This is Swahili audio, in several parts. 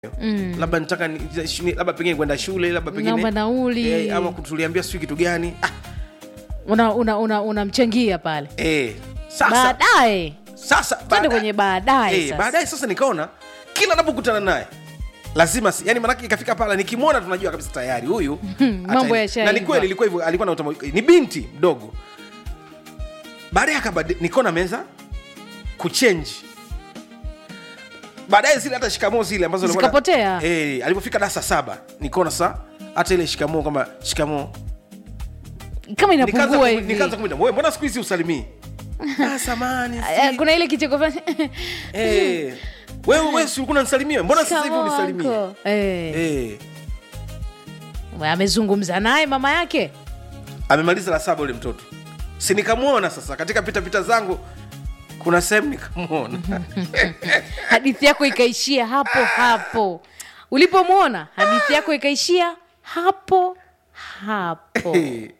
mm. labda nitaka ni- ni- labda pengine kwenda shule labda pengine Naomba nauli. eh, ama kutuliambia sijui kitu gani ah, unamchangia una, una, unamchangia pale eh, sasa baadaye sasa twende baada- kwenye baadaye eh, sasa. baadaye sasa nikaona kila napokutana naye lazima si- yani manake ikafika pala nikimwona tunajua kabisa tayari huyu mambo ata- yashaiva. na ni kweli ilikuwa hivyo alikuwa na utama, ni binti mdogo baadaye akabadi nikaona ameanza kuchenji baadaye zile hata shikamoo zile ambazo alikuwa na- Zikapotea. eh, alipofika darasa saba nikaona sa hata ile shikamoo kwamba shikamoo kama nikaanza inapungua kum- hivi nikaanza kumwita "Wewe, mbona siku hizi usalimii ah, samani Eh, kuna ile kicheko fulani. Eh, wewe wewe si ulikuwa unanisalimia mbona sasa hivi Shikamoo, unisalimie uncle. Eh. eh, amezungumza naye mama yake amemaliza la saba ule mtoto si nikamwona sasa katika pitapita zangu kuna sehemu nikamwona hadithi yako ikaishia hapo hapo ulipomwona hadithi yako ikaishia hapo hapo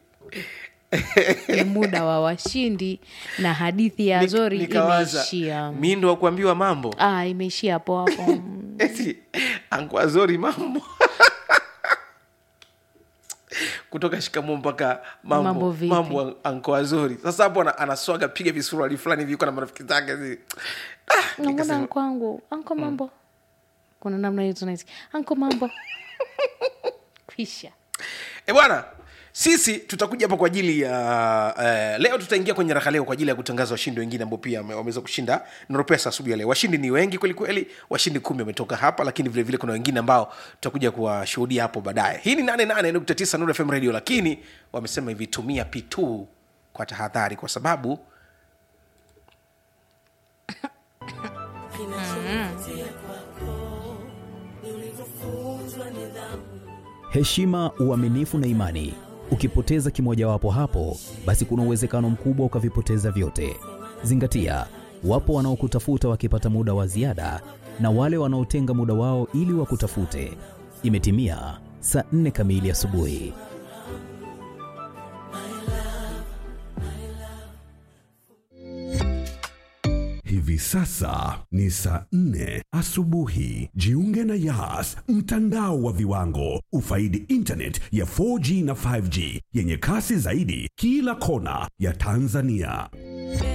ni muda wa washindi na hadithi ya Nik- zori nikawaza, imeishia mi ndo wa kuambiwa mambo ah, imeishia hapo hapo eti ankwazori mambo kutoka shikamo mpaka mambo Mambo vipi? mambo ankoazori sasa hapo ana- anaswaga piga visuruali fulani hivi yuko na marafiki zake zi- Ah, namwona nikasema, anko wangu anko mambo kuna namna hiyo tunaisi anko mambo kwisha E bwana, sisi tutakuja hapa kwa ajili ya uh, leo tutaingia kwenye raha leo kwa ajili ya kutangaza washindi wengine ambao pia wame- wameweza kushinda Noropesa asubuhi ya leo. Washindi ni wengi kweli kweli, washindi kumi wametoka hapa, lakini vile vile kuna wengine ambao tutakuja kuwashuhudia hapo baadaye. Hii ni 88.9 Nuru FM Radio, lakini wamesema hivi, tumia P2 kwa tahadhari, kwa sababu heshima, uaminifu na imani. Ukipoteza kimojawapo hapo, basi kuna uwezekano mkubwa ukavipoteza vyote. Zingatia, wapo wanaokutafuta wakipata muda wa ziada na wale wanaotenga muda wao ili wakutafute. Imetimia saa nne kamili asubuhi. Hivi sasa ni saa nne asubuhi. Jiunge na Yas, mtandao wa viwango. Ufaidi internet ya 4G na 5G yenye kasi zaidi kila kona ya Tanzania.